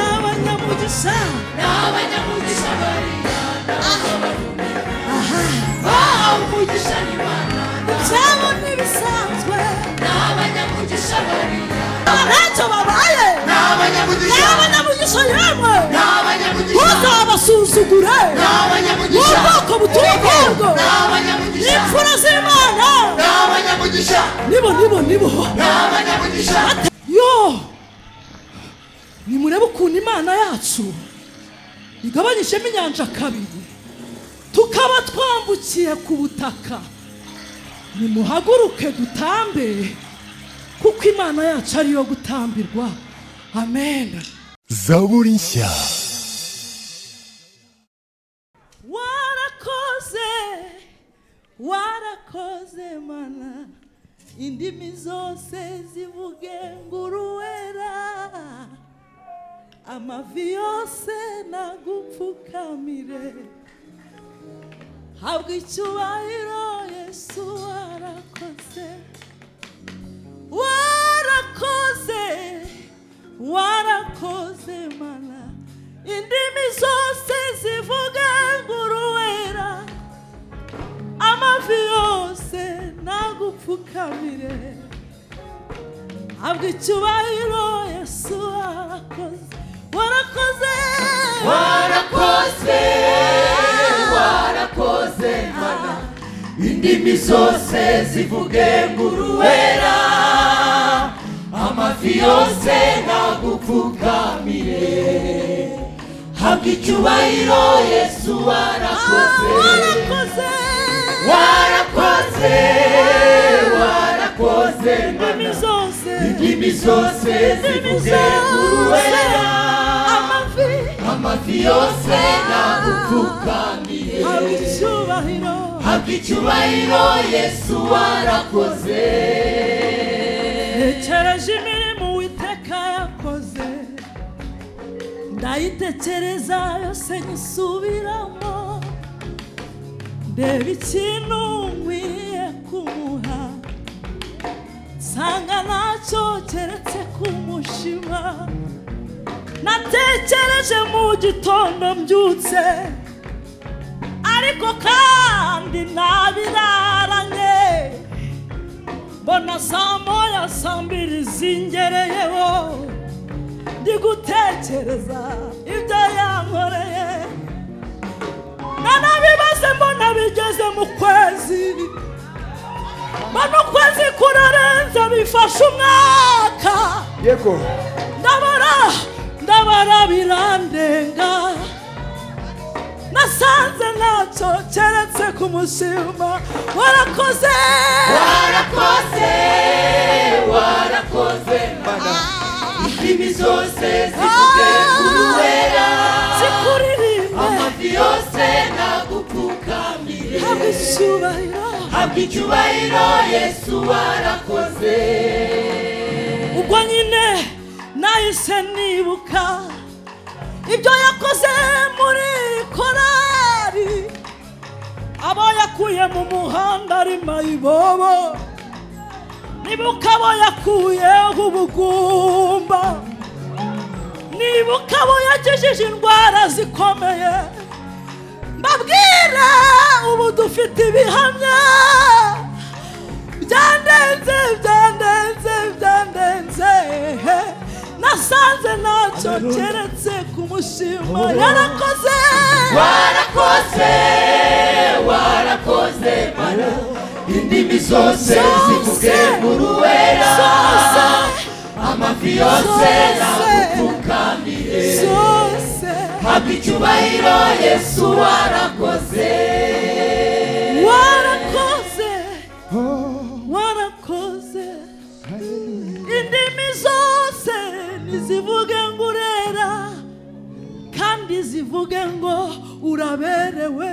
n'abanyamugisha n'abanyamugisha baringana aha bahawe umugisha n'imana ibyabo ntibisanzwe n'abanyamugisha baringana ntacyo babaye n'abanyamugisha n'abanyamugisha yemwe n'abanyamugisha ntuzabasuzugure n'abanyamugisha n'ubwoko butuye bwarwo n'abanyamugisha imfura z'imana n'abanyamugisha nibo nibo nibo n'abanyamugisha yo nimurebe ukuntu imana yacu igabanyijemo inyanja kabiri tukaba twambukiye ku butaka nimuhaguruke dutambe kuko imana yacu ariyo gutambirwa amen zaburi nshya warakoze warakoze mana indimi zose zivuge nguruwera amavi yose nagupfukamire habwa icyubahiro yesu warakoze warakoze warakoze mana indimi zose zivuga nguruwera amavi yose nagupfukamire habwa icyubahiro yesu warakoze warakoze warakoze warakoze mana indimi zose zivuge nguruwera amafi yose nagupfukamire habwa icyubahiro yesu warakoze warakoze warakoze warakoze indimi mana zose indimi zose zivuge nguruwera amavi amafi yose nagupfukamire Habwa icyubahiro habwa icyubahiro yesu warakoze ntekereje imirimo uwiteka yakoze ndayitekereza yose nyisubiramo ndeba ikintu nkwiye kumuha nsanga ntacyo keretse kumushima natekereje mu gitondo mbyutse ariko kandi ntabiraranye mbona saa moya saa mbiri zingereyeho ndi gutekereza ibyo yankoreye nanabibaze mbona bigeze mu kwezi mbona ukwezi kurarenze bifashe umwaka yego ndabara ndabara birandenga nasanze ntacyo keretse kumushima warakoze warakoze warakoze mana indimi zose zivuge uruwera zikuririmbe amafi yose nagupfukamire haba icyubahiro habwa icyubahiro yesu warakoze ubwo nyine nahise nibuka ibyo yakoze muri korari abo yakuye mu muhanda ari mayibobo nibuka abo yakuye ubugumba nibuka abo yakijije indwara zikomeye mbabwira ubu dufite ibihamya byandenze byandenze byandenze nasanze ntacyo keretse kumushima yarakoze warakoze warakoze mana indimi zose zivuge uruwera zose amafi yose nagupfukamire zose habwa icyubahiro yesu warakoze warakoze warakoze indimi zose ntizivuge ngo urera kandi zivuge ngo uraberewe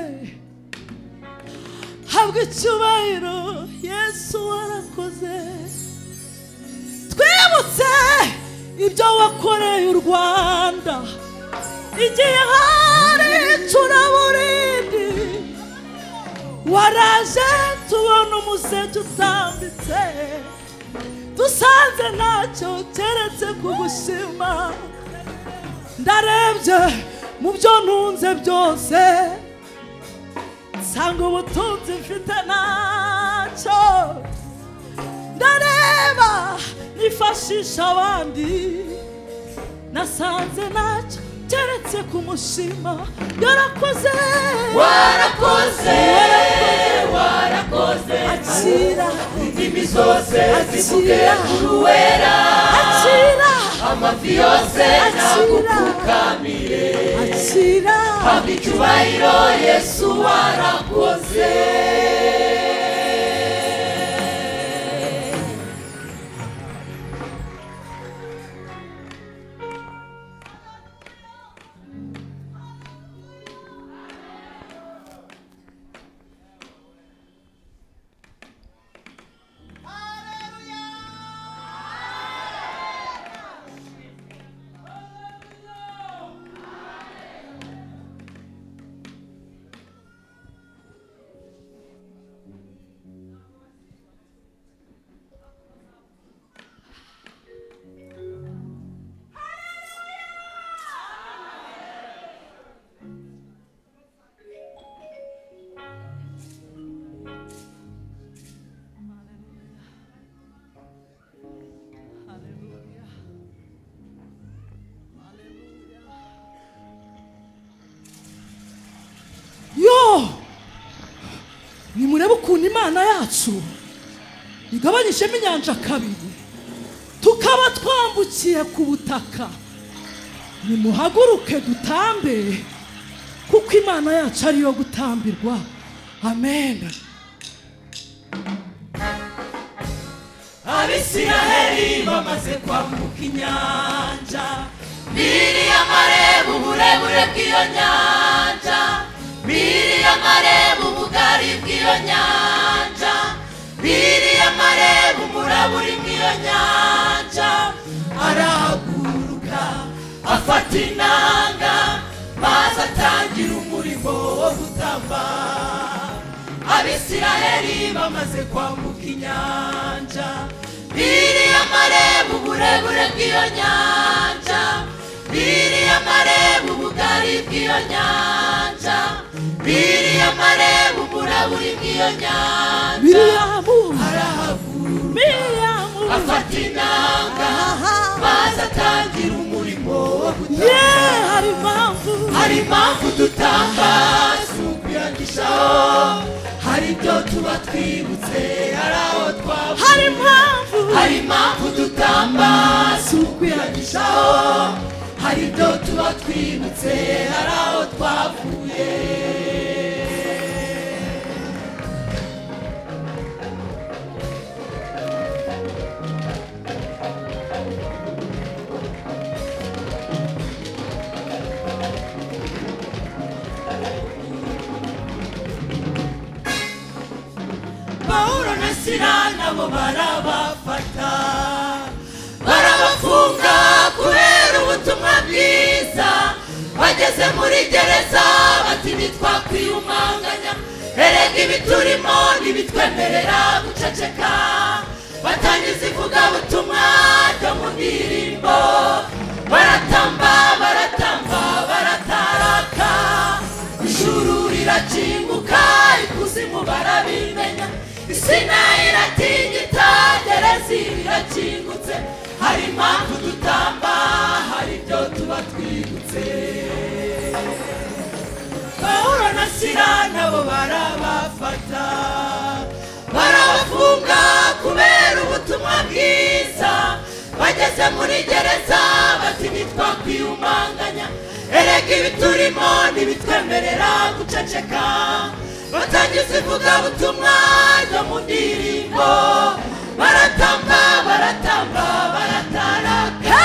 habwa icyubahiro yesu warakoze twibutse ibyo wakoreye u rwanda igihe hari icuraburindi waraje tubona umuseke utambitse dusanze ntacyo keretse kugushima ndarebye mu byo ntunze byose nsanga ubutunzi mfite nacyo ndareba nifashisha abandi nasanze nacyo keretse kumushima yarakoze warakoze warakoze akira indimi zose zivuge Akira. kuri uwera akira amafi yose akira nagupfukamire akira haba icyubahiro yesu warakoze Hallelujah. Hallelujah. yo nimurebe ukuntu imana yacu igabanyijemo inyanja kabiri tukaba twambukiye ku butaka nimuhaguruke dutambe kuko imana yacu ariyo gutambirwa amen abisiraheli bamaze kwambuka inyanja biri amareba uburebure bw'iyo nyanja biri amareba ubugari bw'iyo nyanja biri amareba umuraba uri mw'iyo nyanja arahaguruka afata inanga maze atangira umurimo wo gutamba abisiraheli bamaze kwambuka inyanja biriya amareba uburebure bw'iyo nyanja biriya amareba ubugari bw'iyo nyanja biriya amareba uburaburi bw'iyo nyanja miriyamu arahaguruka miriyamu afata inanga maze atangira umurimo wo gutanga ye hari impamvu hari impamvu dutanga si ukuyangishaho hari ibyo tuba twibutse hari aho twavuye hari impamvu hari impamvu dutamba si ukuyangishaho hari ibyo tuba twibutse hari aho twavuye pawulo na sila nabo barabafata barabafunga kubera ubutumwa bwiza bageze muri gereza bati ntitwakwiyumanganya erega ibiturimo ntibitwemerera guceceka batangiza ivugabutumwa ryo mu ndirimbo baratamba baratamba barataraka ijuru rirakinguka ikuzimu barabimenya isi nayo iratingita gereza irakingutse hari impamvu dutamba hari ibyo tuba twibutse pawulo na sila nabo barabafata barabafunga kubera ubutumwa bwiza bageze muri gereza bati ntitwakwiyumanganya erega ibiturimo ntibitwemerera guceceka batangiza ivugabutumwa ryo mu ndirimbo baratamba baratamba barataraka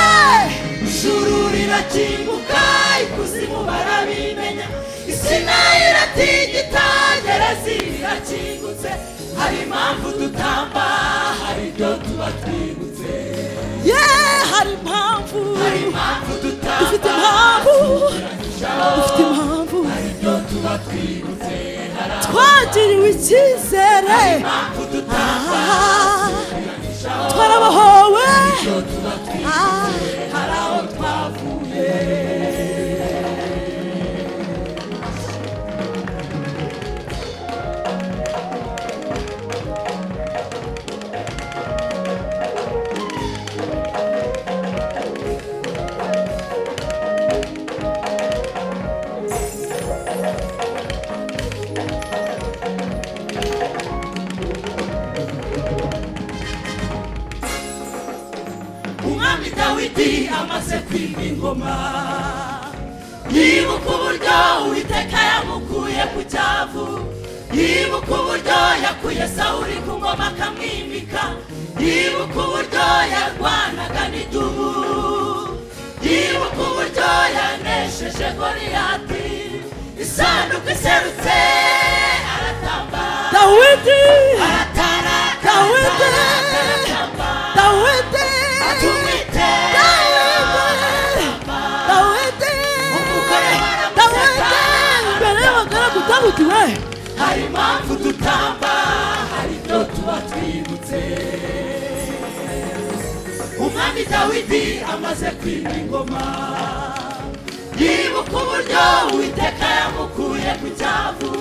ijuru rirakinguka ikuzimu barabimenya isi nayo iratigita gereza irakingutse hari impamvu dutamba hari ibyo tuba twibutse ye hari impamvu hari impamvu dufite dutamba impamvu turagishaho dufite impamvu hari ibyo tuba twibutse hari twagiriwe icyizere impamvu dutamba Ah, twarabohowe ibyo tuba twibutse Ah, hari aho twavuye ingoma yibuka uburyo uwiteka yamukuye ku cyavu yibuka uburyo yakuye sawuri ku ngoma akamwimika yibuka uburyo yarwanaga n'idubu yibuka uburyo yanesheje goriyati isanduku iserutse aratamba dawidi aratara Dawidi! aratamba dawidi atumite dawidi dawidi imbere y'abagaragu dawidi we hari impamvu dutamba hari ibyo tuba twibutse umwami dawidi amaze kwima ingoma yibuka uburyo uwiteka yamukuye ku cyavu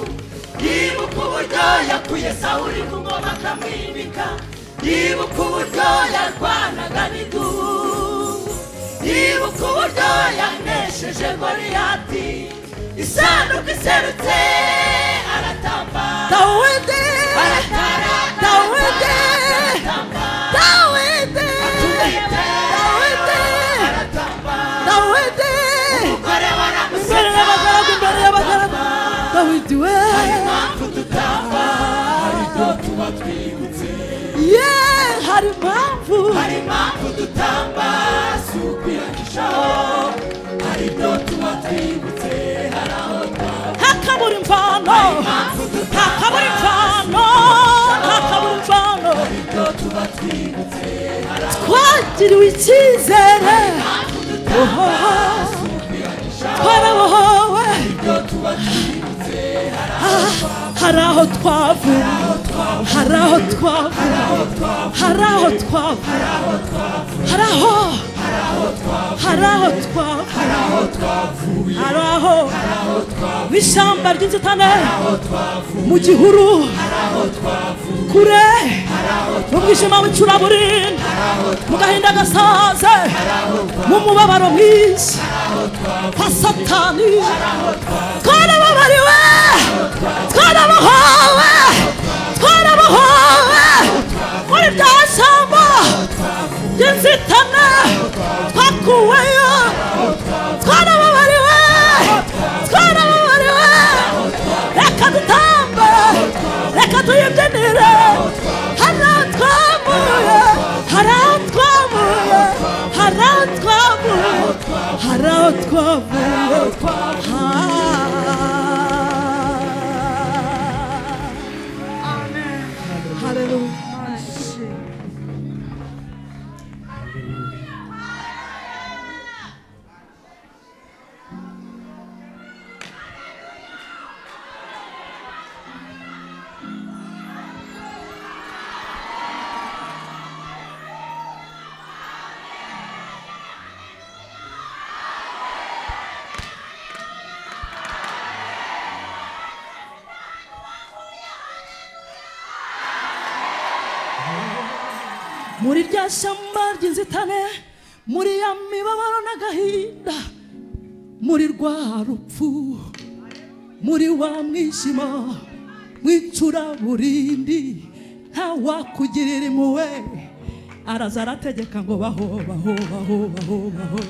yibuka uburyo yakuye sawuri ku ngoma akamwimika yibuka uburyo yarwanaga n'idubu yibuka uburyo yanesheje goriyati isanduku iserutse aratamba dawidi aratara Dawidi! aratamba dawidi atumite Dawidi! aratamba dawidi imbere umugore y'abagaragu waramuseka imbere y'abagaragu dawidi we impamvu dutamba hari ibyo tuba twibutse ye hari impamvu hari impamvu dutamba si ukwiyanishaho hari ibyo tuba twibutse hari aho twaba hakabura imvano hakabura imvano hakabura imvano hari ibyo tuba twibutse hari aho twagiriwe icyizere ohoho twarabohowe ibyo tuba twibutse hari hari aho twavuye hari aho twavuye aho twaba hari aho twavuye hari aho hari aho twavuye hari aho twavuye hari aho aho twaba mu ishyamba ry'inzitane aho twavuye mu gihuru aho twavuye kure mu bwijima w'icuraburindi mu gahinda gasaze mu mubabaro mwinshi kwa satani twarababariwe twarabohowe twarabohowe muri rya shyamba ry'inzitane twakuweyo twarababariwe twarababariwe reka dutambe reka tuyibyinire hari aho twavuye hari aho twavuye hari aho twavuye hari aho twavuye Ah. Hallelujah. muri rya shyamba ry'inzitane muri ya mibabaro n'agahinda muri rwa rupfu muri wa mwijima w'icuraburindi nta wakugirira impuhwe araza arategeka ngo baho baho baho baho baho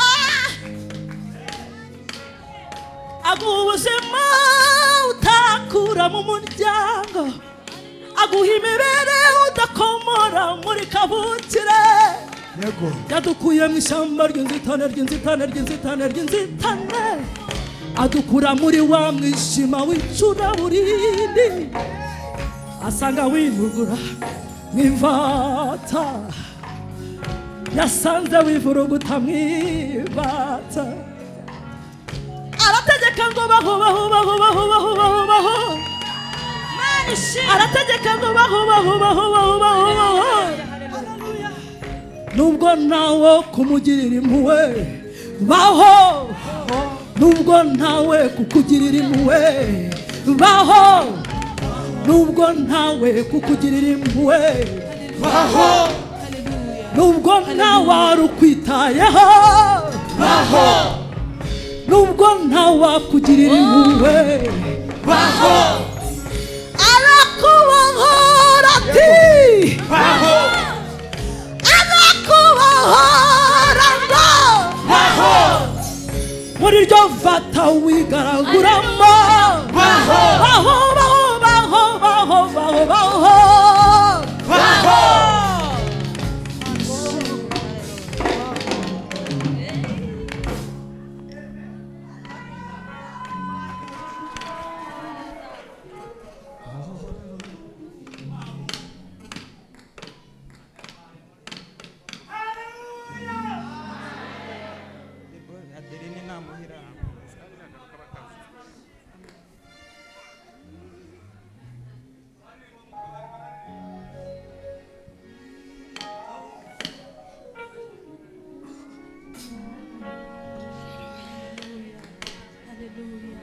Ah! aguha ubuzima utakura mu muryango aguha imibereho udakomora muri kavukire yego yadukuye mu ishyamba ry'inzitane ry'inzitane ry'inzitane ry'inzitane adukura muri wa mwishima w'icuraburindi asanga wivugura mw'imvata yasanze wivuruguta mw'ibata arategeka ngo baho baho baho baho baho baho baho arategeka ngo baho baho baho baho baho baho nubwo ntawe kumugirira impuhwe baho nubwo ntawe kukugirira impuhwe baho nubwo ntawe kukugirira impuhwe baho nubwo ntawe ukwitayeho baho nubwo ntawe akugirira impuhwe baho arakubohora ati baho arakubohora muri ryo vata wigaraguramo Baho! baho baho baho baho baho baho baho Hallelujah.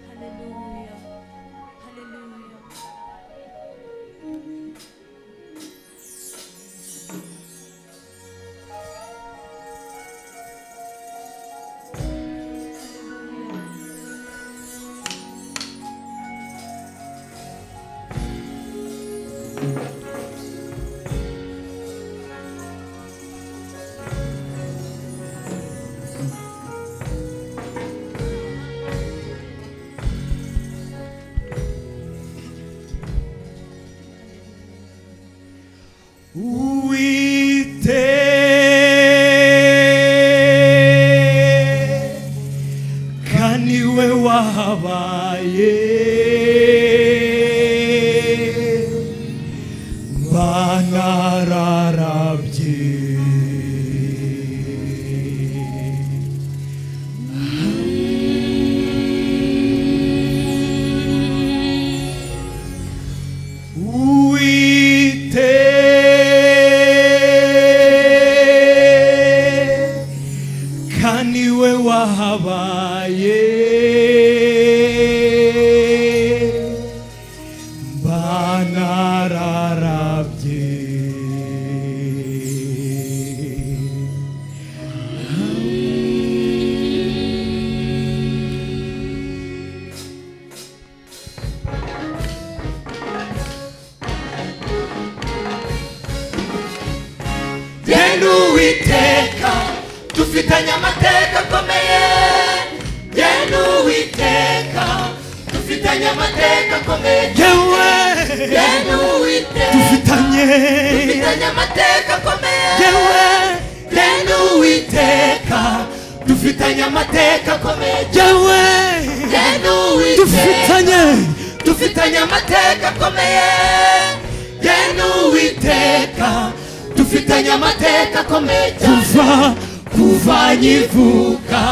Hallelujah. Hallelujah. uwiteka niwe wahabaye mba nararabye uwiteka niwe wahabaye mba nararabye genda uwiteka dufitanye amateka akomeye genda uwiteka dufitanye amateka akomeye yewe genda uwiteka dufitanye dufitanye amateka akomeye yewe genda uwiteka dufitanye amateka akomeye yewe genda uwiteka dufitanye dufitanye amateka akomeye genda uwiteka dufitanye amateka akomeye kuva kuva nkivuka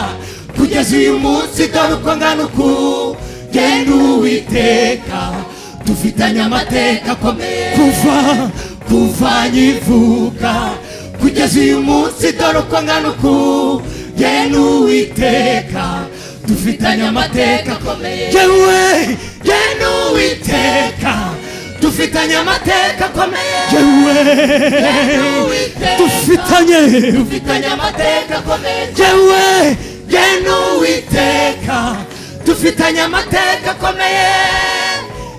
kugeza uyu munsi dore uko ngana uku genda uwiteka dufitanye amateka akomeye kuva kuva nkivuka kugeza uyu munsi dore uko ngana uku genda uwiteka dufitanye amateka akomeye yewe genda uwiteka dufitanye amateka akomeye yewe dufitanye dufitanye amateka akomeye yewe genda uwiteka dufitanye amateka akomeye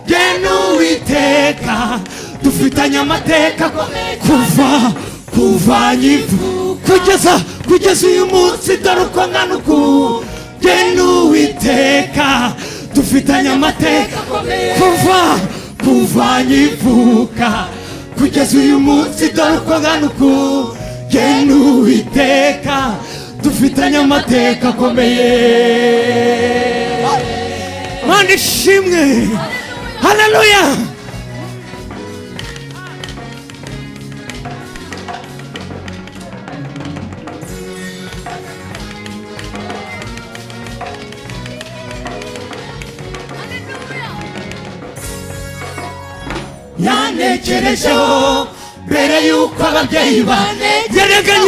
genda uwiteka dufitanye amateka akomeye kuva kuva nyivu kugeza kugeza uyu munsi dore uko ngana uku genda uwiteka dufitanye amateka akomeye kuva kuva nyivuka kugeza uyu munsi dore uko ngana uku genda uwiteka dufitanye amateka akomeye mana ishimwe haleluya yantekerejeho mbere y'uko ababyeyi bantegerejeho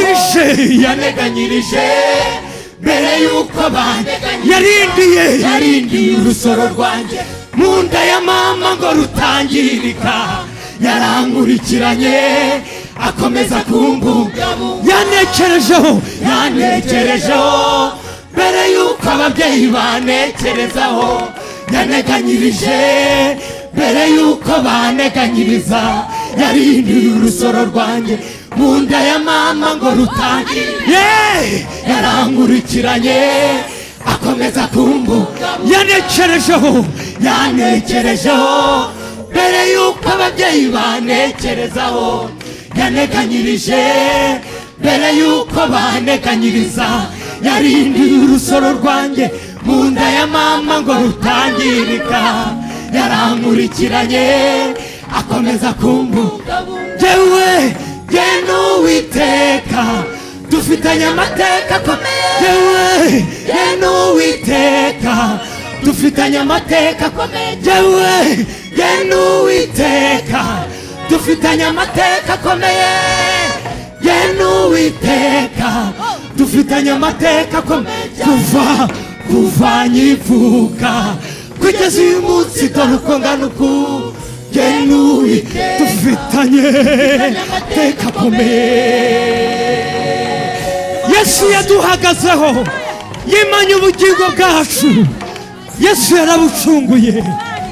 yanteganyirije mbere y'uko banteganyirije yarindiye yarindiye urusoro rwanjye mu nda ya mama ngo rutangirika yarankurikiranye akomeza kumbungabunga yanekerejeho yantekerejeho mbere y'uko ababyeyi banekerezaho yaneganyirije mbere y'uko baneganyiriza yarindiye urusoro rwanjye mu nda ya mama ngo rutangire yeee yarangurikiranye akomeza kumbuka yanekerejeho yanekerejeho mbere y'uko ababyeyi banekerezaho yanekanyirije mbere y'uko banekanyiriza yarindiye urusoro rwanjye mu nda ya mama ngo rutangirika yarankurikiranye akomeza kumbuka yewe ye n'uwiteka dufitanye amateka akomeye yewe ye n'uwiteka dufitanye amateka akomeye yewe ye n'uwiteka dufitanye amateka akomeye ye n'uwiteka dufitanye amateka akomeye kuva kuva nyivuka kugeza uyu munsi dore uko ngana uku ye n'uwiteka dufitanye amateka akomeye yesu yaduhagazeho yimanye ubugingo bwacu yesu yarabucunguye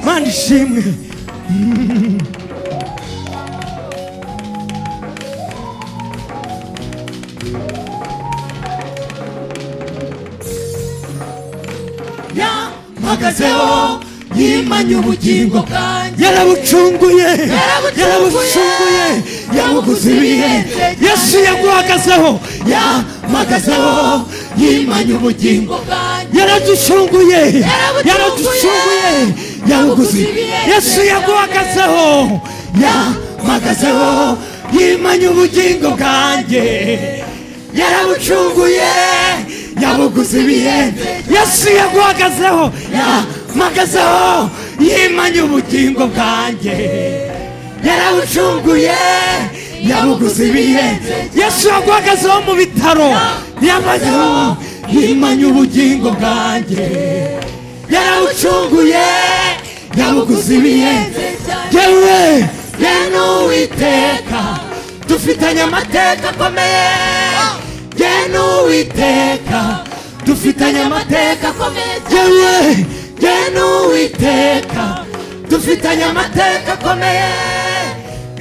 mana ishimwe yampagazeho yimanye ubugingo bwanjye yarabucunguye yarabucunguye yarabucunguye yabuguze ibihe yesu yaguhagazeho yampagazeho yimanye ubugingo bwanjye yaraducunguye yaraducunguye yaraducunguye yabuguze yesu yaguhagazeho yampagazeho yimanye ubugingo bwanjye yarabucunguye yabuguze ibihe yesu yaguhagazeho yampagazeho yimanye ubugingo bwanjye yarabucunguye yabuguze ibihe yesu yaguhagazeho mu bitaro yamazeho yimanye ubugingo bwanjye yarabucunguye yabuguze ibihe yewe ye n'uwiteka dufitanye amateka akomeye ye n'uwiteka dufitanye amateka akomeye yewe ye n'uwiteka dufitanye amateka akomeye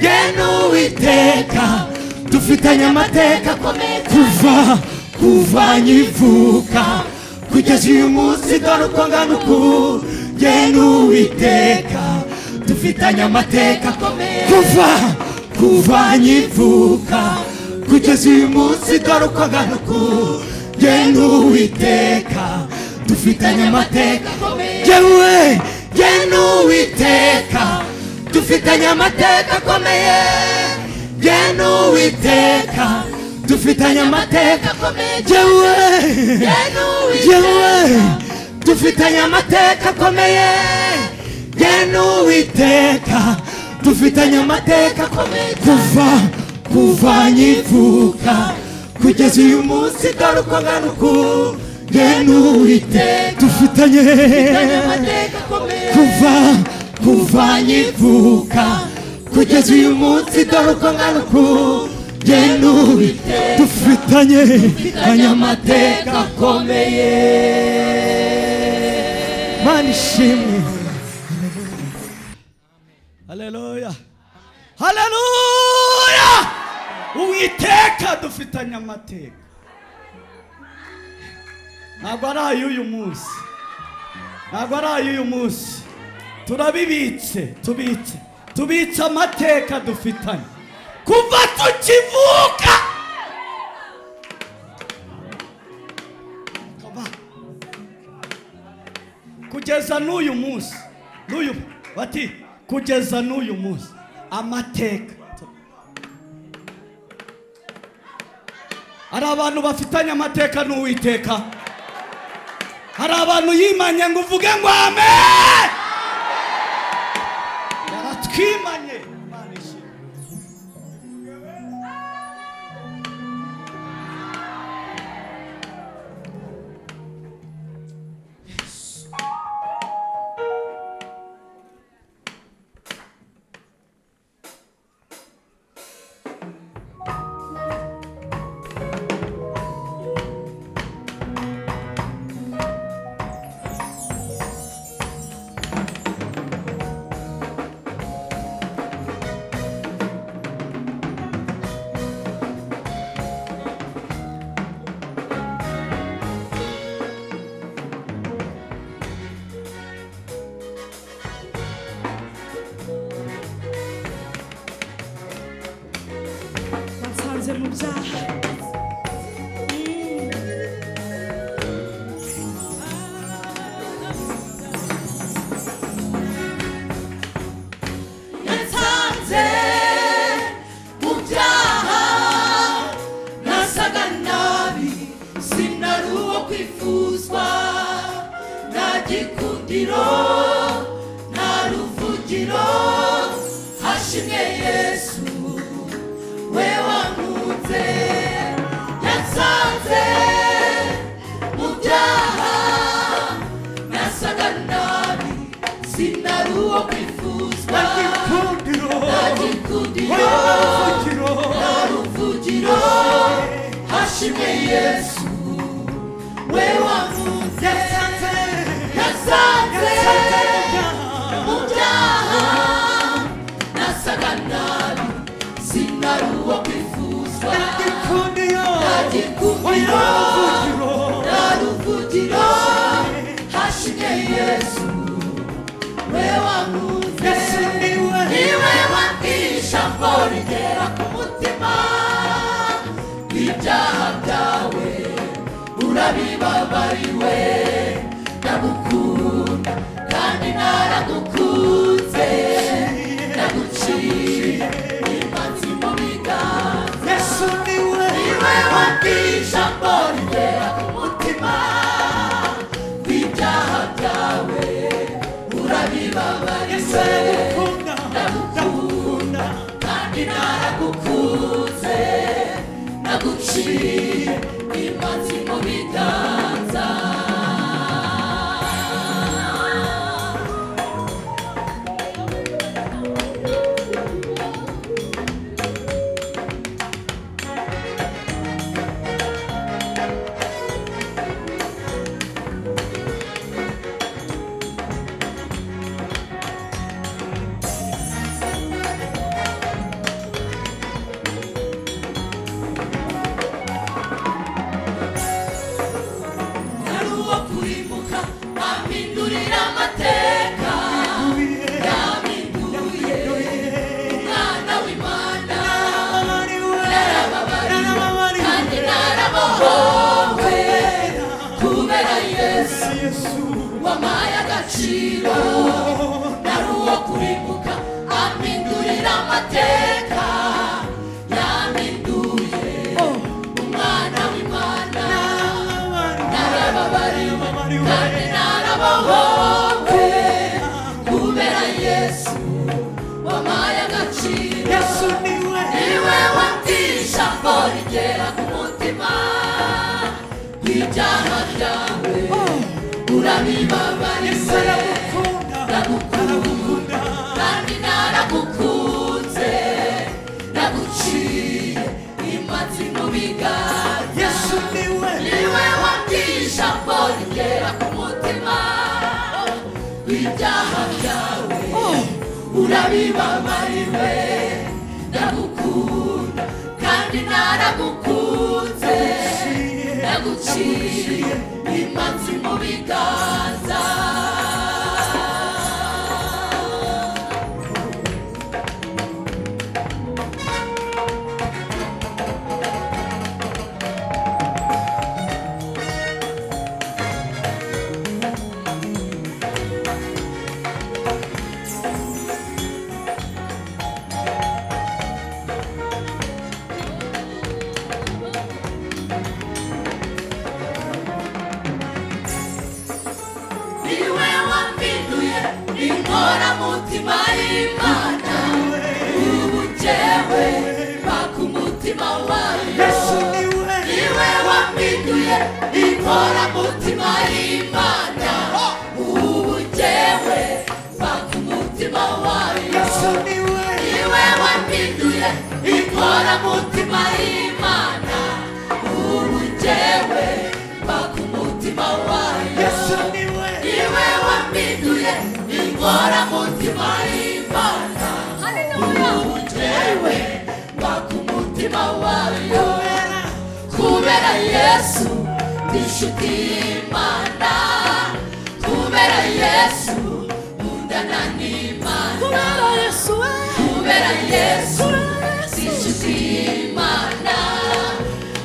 ye n'uwiteka dufitanye amateka akomeye kuva kuva nyivuka kugeza uyu munsi dore uko ngana uku ye n'uwiteka dufitanye amateka akomeye kuva kuva nyivuka kugeza uyu munsi dore uko ngana uku ye n'uwiteka dufitanye amateka akomeye yewe ye n'uwiteka dufitanye amateka akomeye ye n'uwiteka dufitanye amateka akomeye yewe yewe dufitanye amateka akomeye ye n'uwiteka dufitanye amateka akomeye kuva kuva nyivuka kugeza uyu munsi dore uko ngana uku ye n'uwiteka dufitanye kuva kuva nyivuka kugeza uyu munsi dore uko ngana uku ye n'uwiteka dufitanye amateka akomeye mana ishimwe haleluya haleluya uwiteka dufitanye amateka ntabwo ari ay'uyu munsi ntabwo ari ay'uyu munsi turabibitse tubitse tubitse amateka dufitanye kuva tukivuka Kuva- kugeza n'uyu munsi n'uyu bati kugeza n'uyu munsi amateka hari abantu bafitanye amateka n'uwiteka hari abantu yimanye ngo uvuge ngo ame yaratwimanye Imana ishimwe. wifuzwa nta gikundiro nta ruvugiro hashimwe yesu we wankunze yansanze mu byaha nasaga nabi sinari uwo kwifuzwa nta gikundiro ruvugiro hashimwe yesu we wamuze yasanze mu byaha nasaga nabi sinari uwo kwifuzwa nta gikundiro nta ruvugiro hashimwe yesu we wamuze niwe wabwisha ngo rigera ku mutima ibyaha byawe urabibabariwe ndagukunda kandi naragukunze ndaguciye imanzi mu biganza niwe wabwisha ngo rigera ku mutima ibyaha byawe urabibabariwe ndagukunda kandi naragukunze naguciye imanzi mu biganza nari uwo kurimuka ampindurira amateka yampinduye umwana w'imana narababarira kandi narabohowe kubera yesu wamaye agaciro nari uwo kurimbuka ampindurira amateka yampinduye umwana w'imana narababariwe kandi narabohowe kubera yesu wamaye agaciro niwe wabwisha ngo rigera ku mutima kw'ibyaha byawe urabibabariwe ndagukunda kandi naragukunze ndaguciye imatsi mu biganza niwe wabwisha ngo rigera ku mutima w'ibyaha byawe urabibabariwe ndagukunda kandi naragukunze ndaguciye imanzi mu biganza niwe wampinduye inkora mutima y'imana ubu njyewe baka umutima wayo niwe wampinduye inkora mutima y'imana ubu njyewe baka umutima wayo niwe wampinduye inkora mutima y'imana ubu njyewe baka umutima wayo niwe wampinduye inkora mutima y'imana ubu njyewe baka umutima wayo kubera yesu ndi inshuti y'imana kubera yesu nkundana n'imana kubera yesu we kubera yesu kubera yesu si inshuti y'imana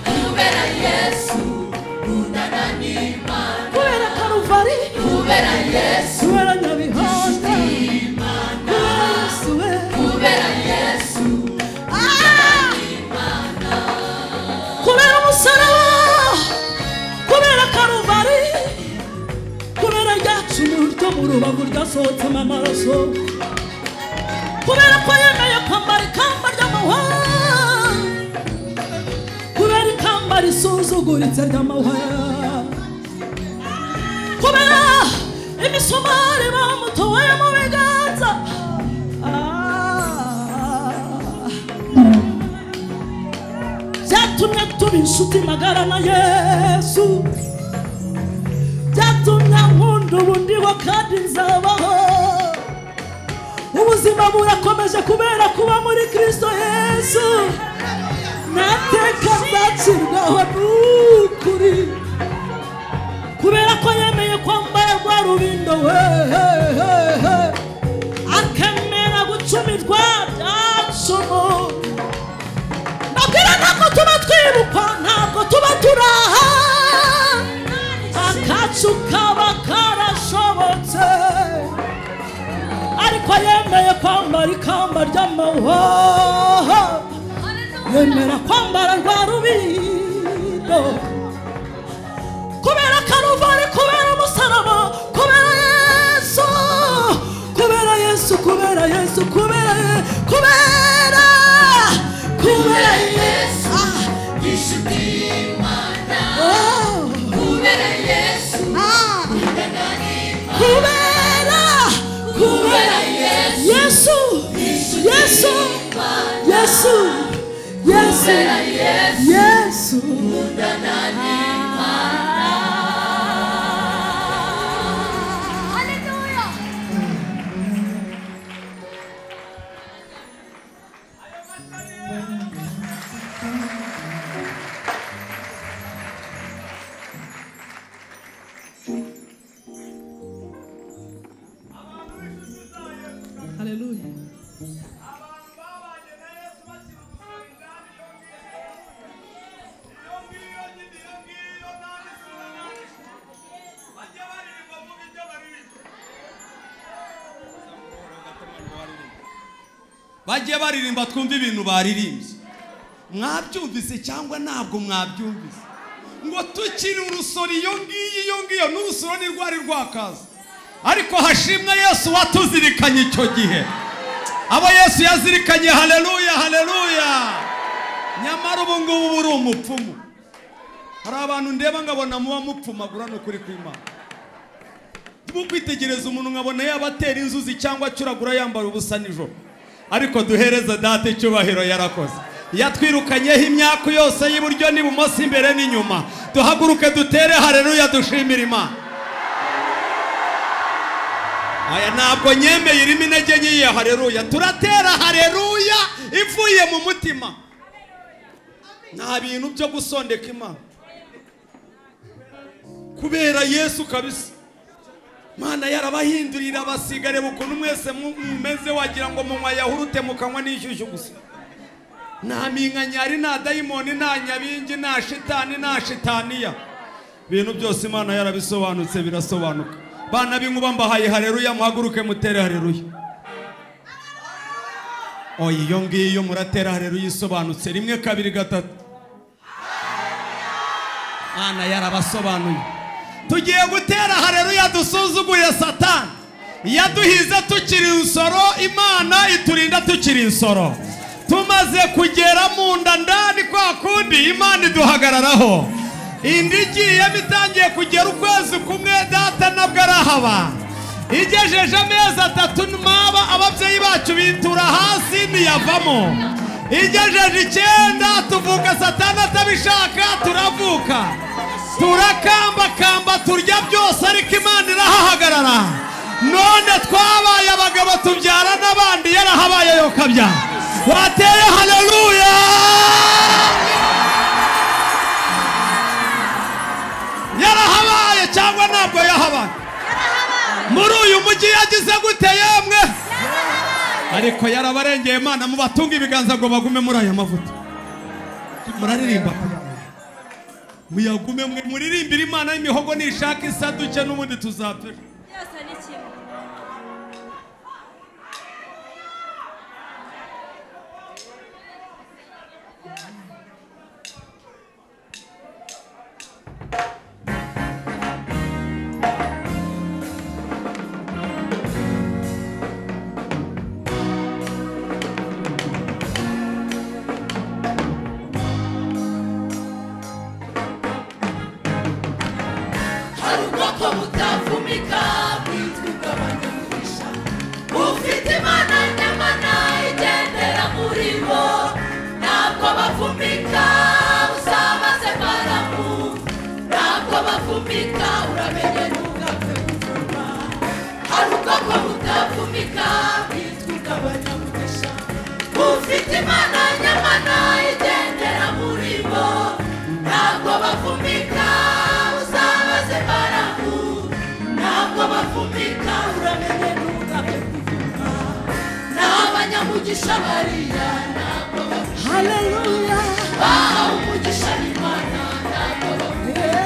kubera yesu nkundana n'imana kubera karuvari kubera yesu kubera nyabihonda kubera yesu we kubera yesu kubera umusaraba kubera karuva mu rubavu ryasohotsemo amaraso kubera ko yemeye kwambara ikamba ry'amahwa kubera ikamba risuzuguritse ry'amahwa kubera imisumari bamutoye mu biganza Ah. byatumye tuba inshuti magara na yesu byatumye nkunda ubundi bo kandi nzabaho ubuzima burakomeje kubera kuba muri kristo yesu nateka nzacirwaho n'ukuri kubera ko yemeye kwambara rwa rubindo we akemera gucumirwa byansomo babwira ntabwo tuba twibukwa ntabwo tuba turaha akacu kaba karashobotse ariko yemeye kwambara ikamba ry'amahwa yemera kwambara rwa rubindo kubera karuvari kubera umusaraba kubera yesu kubera yesu kubera yesu kubera Ye- kubera kubera yesu gishuti y'imana Oh, kubera yesu ah. ndananimba kubera kubera yesu yesu yesu yesu yesu haleluya bajye baririmba twumve ibintu baririmbye mwabyumvise cyangwa ntabwo mwabyumvise ngo tukiri urusoro iyo ngiyo iyo ngiyo n'urusoro ni rwari rwakaza ariko hashimwe yesu watuzirikanye icyo gihe abo yesu yazirikanye haleluya haleluya nyamara ubu ngubu uba uri umupfumu hari abantu ndeba nkabona muba mupfumagura ni ukuri kw'imana mu kwitegereza umuntu nkabona yaba atera inzuzi cyangwa acuragura yambara ubusa nijoro ariko duhereze data icyubahiro yarakoze yatwirukanyeho imyaka yose y'iburyo n'ibumoso imbere n'inyuma duhaguruke dutere hareruya dushimire imana aya ntabwo nyemeye irimo intege nkeya hareruya turatera hareruya ivuye mu mutima nta bintu byo gusondeka imana kubera yesu kabisa mana yarabahindurira abasigare bukuntu mwese mu- mumeze wagira ngo munywa yahurute mukanywa n'ishyushyu gusa nta minkanyari nta dayimoni nta nyabingi nta shitani nta shitaniya ibintu byose imana yarabisobanutse birasobanuka bana b'inkuba mbahaye hareruya muhaguruke mutere hareruya oya iyo ngiyo muratera hareruya isobanutse rimwe kabiri gatatu Mana yarabasobanuye tugiye gutera hareruya dusuzugurire satani yaduhize tukiri insoro imana iturinda tukiri insoro tumaze kugera mu nda ndani kwa kundi imana iduhagararaho indi igiye bitangiye kugera ukwezi kumwe data nabwo arahaba igejeje amezi atatu ntaba ababyeyi bacu bitura hasi ntiyavamo igejeje icyenda tuvuka satani atabishaka turavuka turakambakamba turya byose ariko imana irahahagarara none twabaye abagabo tubyara n'abandi yarahabaye yokabyara wateye haleluya yarahabaye cyangwa ntabwo yahabaye muri uyu mujyi yagize gute yemwe ariko yarabarengeye imana mubatunga ibiganza ngo bagume muri aya mavuta muraririmba pe. muyagume mwe muririmbire imana y'imihogo nishaka isaduke n'ubundi tuzapfira byose ni kimwe hari ubwoko butavumika bwitwa ubw'abanyamugisha ufite imana nyamana igendera muri bo ntabwo bapfumika usabaze baramu ntabwo bapfumika uramenye ntugapfe gupfuma hari ubwoko butapfumika bwitwa ubw'abanyamugisha ufite imana nyamana igendera muri bo ntabwo bapfumika usabaze baramu ntabwo bapfumika uramenye ntugapfe gupfuma ni abanyamugisha bariya ntabwo bapfumika Haleluya. bahawe umugisha n'imana ntabwo bapfumika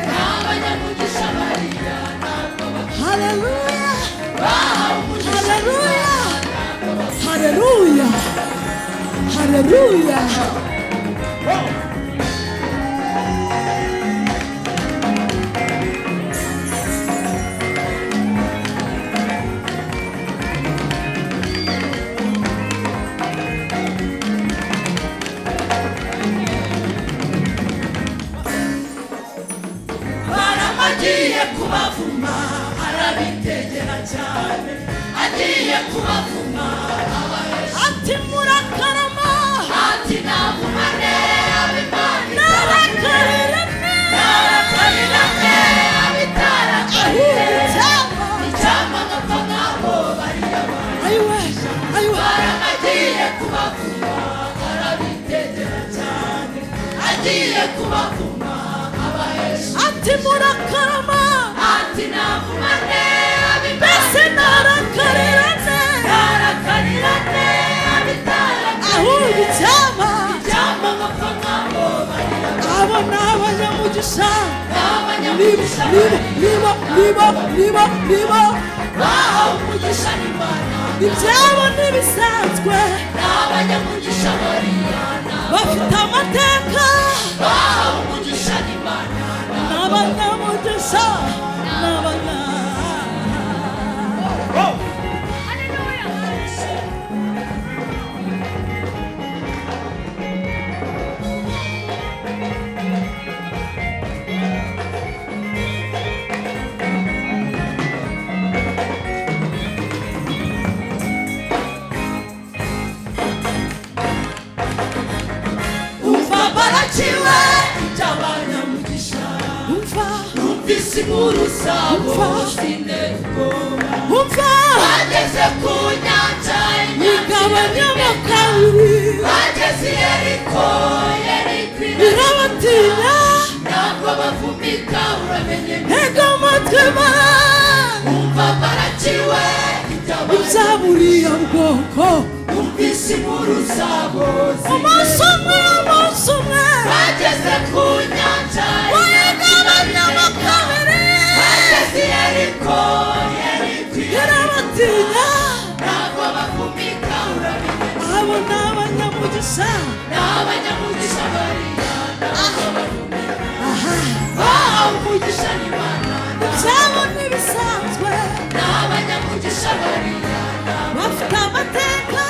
ni abanyamugisha bariya ntabwo bapfumika Haleluya. bahawe umugisha Haleluya. Haleluya! Haleluya! Barama agiye kubavuma arabitegera cyane agiye kubavuma ati murakarama ati navumane narakarerane narakarerane abitarakarire icyampa nkapfa nk'abo bariya bantu Ayiwe. Ayiwe. barama agiye kubavuma arabitegera cyane agiye kubavuma abahesha Ati murakarama. ati navumane mbese narakarirane narakarirane Ahubwo abitarakarire icyaba. icyampa nkapfa nk'abo barira Abo ni abanyamugisha. n'abanyamugisha Niba, niba, niba, niba, niba, niba. bahawe umugisha n'imana Ibyabo n'ibisanzwe. n'abanyamugisha bariya Bafite amateka. bahawe umugisha n'imana Ni abanyamugisha. Ni abanya- umva barakiwe iby'abanyamugisha Umva. numvise inkuru zabo Umva. sinde ubwoba Umva. bageze ku nyanja Igabanyamo y'inyanzirabega. kabiri. bageze i yeriko yeriko Irabatinya. ntabwo bavumika uramenye Ego matema. umva barakiwe iby'abanyamugisha Zaburiya bwoko. numvise inkuru zabo Umunsi umwe, umunsi umwe. bageze ku nyanja Wayigabanyamo kabiri. bageze i yeriko yeriko Irabatinya. ntabwo bavumika uramenye Abo ni abanyamugisha. n'abanyamugisha bariya ntabwo bavumika bahawe umugisha n'imana Ibyabo n'ibisanzwe. n'abanyamugisha bariya Bafite amateka.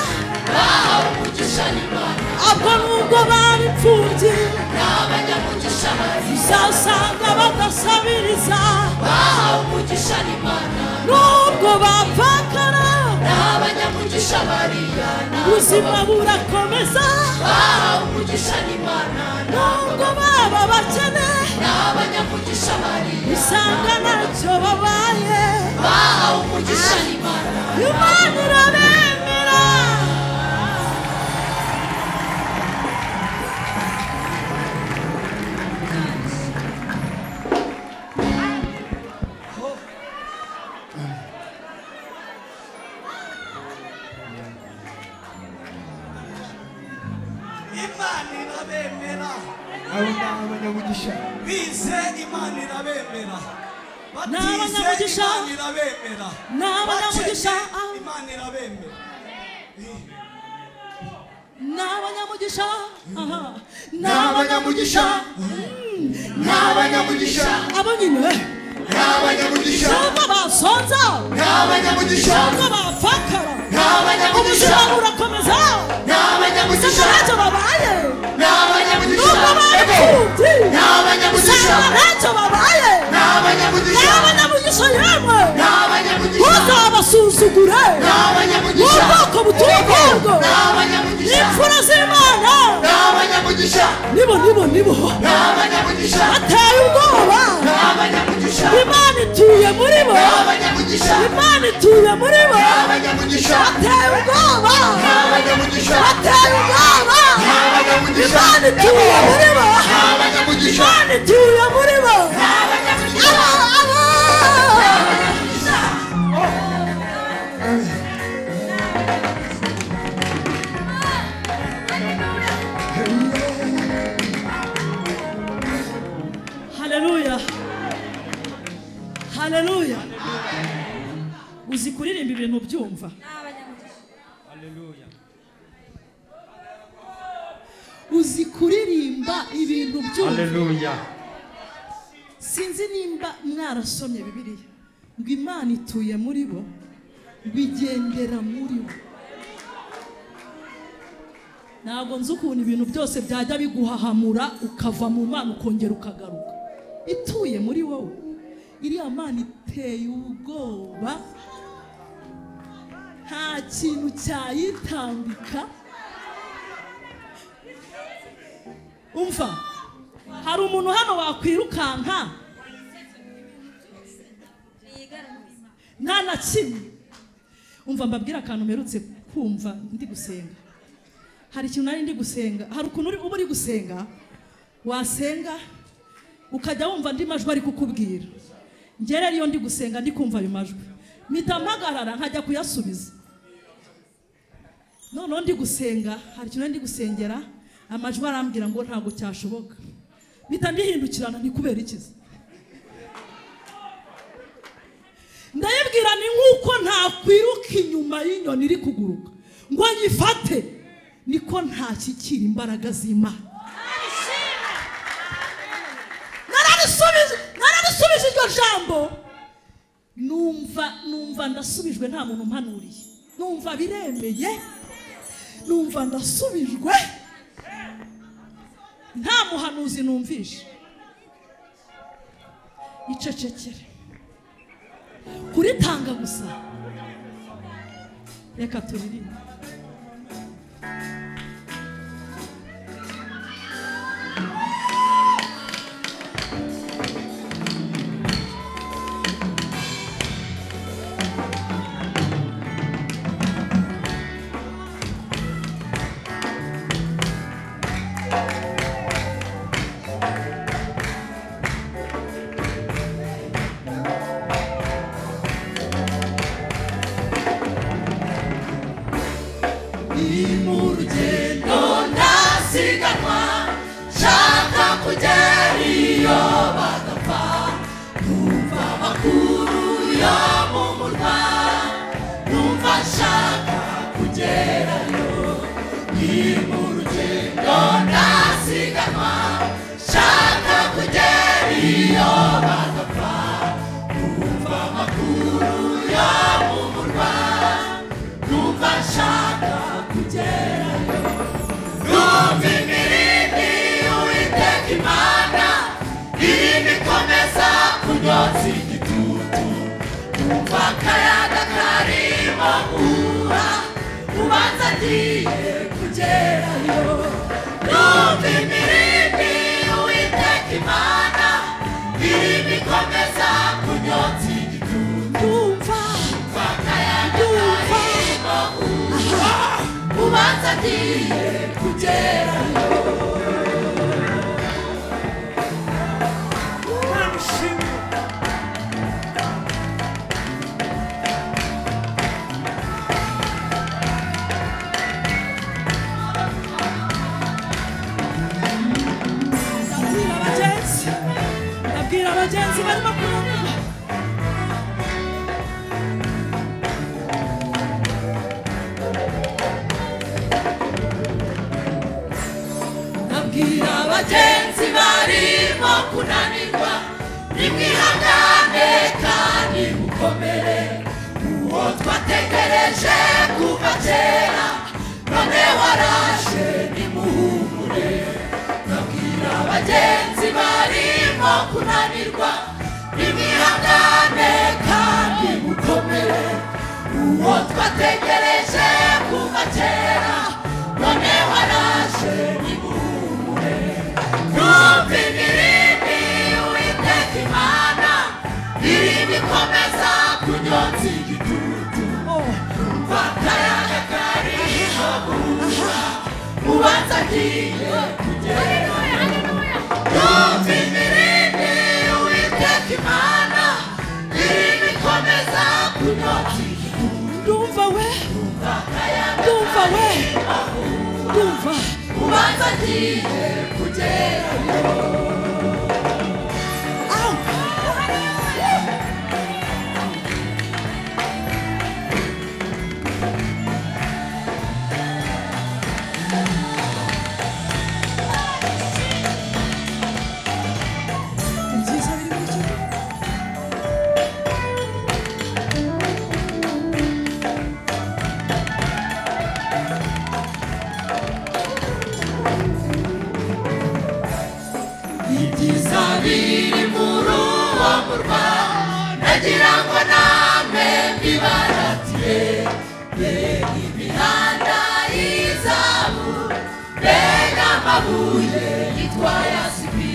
bahawe umugisha n'imana Ubwo nubwo bari imfubyi. n'abanyamugisha bariya Uzasanga badasabiriza. bahawe umugisha n'imana Nubwo bapfakara. n'abanyamugisha bariya Ubuzima burakomeza. bahawe umugisha n'imana Nubwo baba bakene. n'abanyamugisha bariya Usanga ntacyo babaye. bahawe umugisha n'imana Imana irabemera. imana irabemera abo ni abanyamugisha bize imana irabemera N'abanyamugisha. batize imana irabemera n'abanyamugisha Bakennye, imana irabemera n'abanyamugisha aha. n'abanyamugisha n'abanyamugisha abo nyine n'abanyamugisha cyangwa basonza n'abanyamugisha cyangwa bapfakara n'abanyamugisha ubuzima burakomeza n'abanyamugisha ntacyo babaye n'abanyamugisha n'ubwo bari Ego! imfubyi n'abanyamugisha usanga ntacyo babaye n'abanyamugisha buno nibo n'abanyamugisha ateye ubwoba n'abanyamugisha imana ituye muri bo n'abanyamugisha imana ituye muri bo n'abanyamugisha ateye ubwoba n'abanyamugisha ateye ubwoba n'abanyamugisha imana ituye muri bo n'abanyamugisha imana ituye muri bo Aba- aba- haleluya haleluya uzi kuririmba ibintu ubyumva uzi kuririmba ibintu byumva haleluya sinzi nimba mwarasomye bibiliya ngo imana ituye muri bo ngo igendera muri bo ntabwo nzi ukuntu ibintu byose byajya biguhahamura ukava mu mana ukongera ukagaruka ituye muri wowe iriya mana iteye ubwoba nta kintu cyayitambika umva hari umuntu hano wakwirukanka nta na kimwe umva mbabwire akantu mperutse kumva ndi gusenga hari ikintu nari ndi gusenga hari ukuntu uri- uba uri gusenga wasenga ukajya wumva andi majwi ari kukubwira njye rero iyo ndi gusenga ndi kumva ayo majwi mpita mpagarara nkajya kuyasubiza noneho ndi gusenga hari ikintu nari ndi gusengera amajwi arambwira ngo ntabwo cyashoboka mpita ndihindukirana ni kubera ikiza ndayibwira ni nk'uko ntakwiruka inyuma y'inyoni iri kuguruka ngo nyifate niko ntashyikira imbaraga z'imana nararisubiza nararisubiza iryo jambo numva numva ndasubijwe nta muntu umpanuriye numva biremeye numva ndasubijwe nta muhanuzi numvishe icecekere kuritanga gusa reka turirimbe ndasiganwa nshaka kugera iyo bagapfa numva amakuru yo mu murwa numva nshaka kugerayo ni mu rugendo ndasiganwa nshaka kugera iyo bagapfa numva amakuru yo mu murwa numva nshaka kugerayo Numva imirindi y'Uwiteka Imana, irindi ikomeza kunyotsa igitutu. Numva akayaga karimo guhuha, ubanza agiye kugerayo. Numva imirindi y'Uwiteka Imana, irindi ikomeza kunyotsa igitutu. numva Numva akayaga numva karimo guhuha, ubanza agiye kugerayo. ndabwira abagenzi ndabwira abagenzi barimo kurangwa abwira abagenzi barimo kunanirwa nimwihangane kandi mukomere uwo twategereje kuva kera none waraje nimuhumure abwira abagenzi barimo kunanirwa nimwihangane kandi mukomere uwo twategereje kuva kera none waraje nimuhumure yagiye yumva imirindi uwiteka imana irimo ikomeza kunyotsa ndumva we ndumva we ndumva ubanza agiye kugerayo awu ibyiza biri muri icyo gihe. ibyiza biri muri uwo murwa nagira ngo namwe mbibaratiye be imihanda y'izamu be n'amabuye yitwa yasibi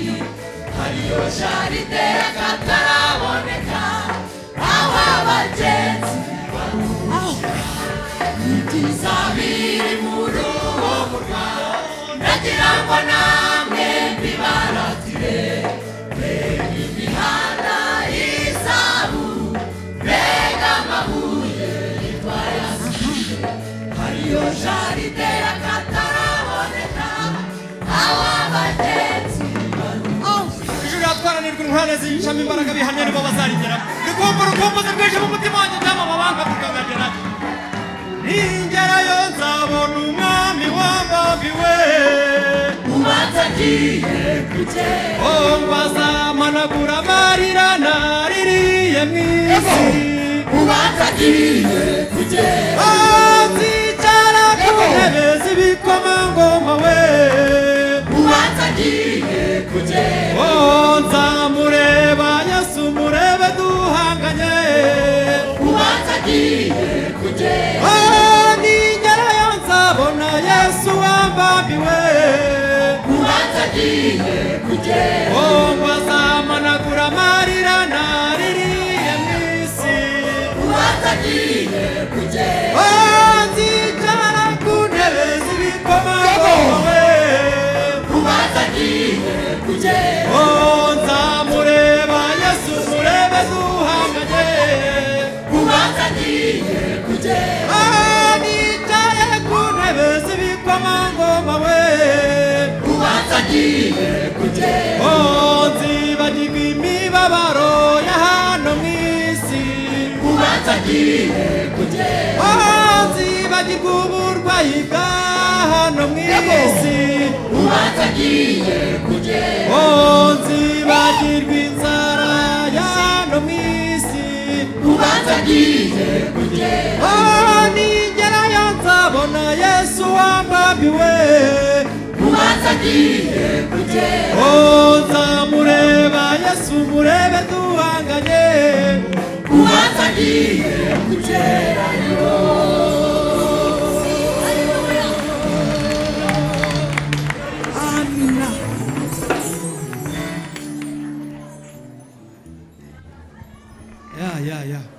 hariyo jaride y'akataraboneka aho abagenzi ibyiza biri muri uwo murwa nagira ngo namwe mbibaratire mbega imihanda y'izamu mbega amabuye yitwa yasiye hariyo jaride y'akataraboneka aho abagenzi ijuru yatwaranirwa intwara zicamo imbaraga bihamya nibo bazarigeramo rigomba urukumbuzi rwinshi mu mutima wanjye byamamabanga tukagagera ningerayo nzabona umwami wambabiwe ubanza agiye kugera oh bazamanagura amarira naririye mu isi ubanza agiye kugera oh nzicara ku ntebe z'ibikomangoma we ubanza agiye kugera oh nzamureba yesu murebe duhanganye ubanza agiye kugera Oh, ningerayo nzabona yesu wambambiwe ubanza agiye kugera oh bazamanagura amarira naririye mu isi ubanza agiye kugera oh nzicara ku ntebe z'ibikomangoma we ubanza agiye kugera oh nzamureba yesu murebe duhanganye ubanza agiye kugera oh nicaye ku ntebe z'ibikomangoma we ubanza agiye kugera Oh, nzibagirwa imibabaro ya hano mu isi ubanza agiye kugera Oh, nzibagirwa uburwayi bwa hano mu isi ubanza agiye kugera Oh, nzibagirwa inzara ya hano mu isi ubanza agiye kugera Oh, ningerayo nzabona yesu wambambiwe ubanza agiye kugera Oh, nzamureba yesu murebe duhanganye ubanza agiye kugera amina ya ya ya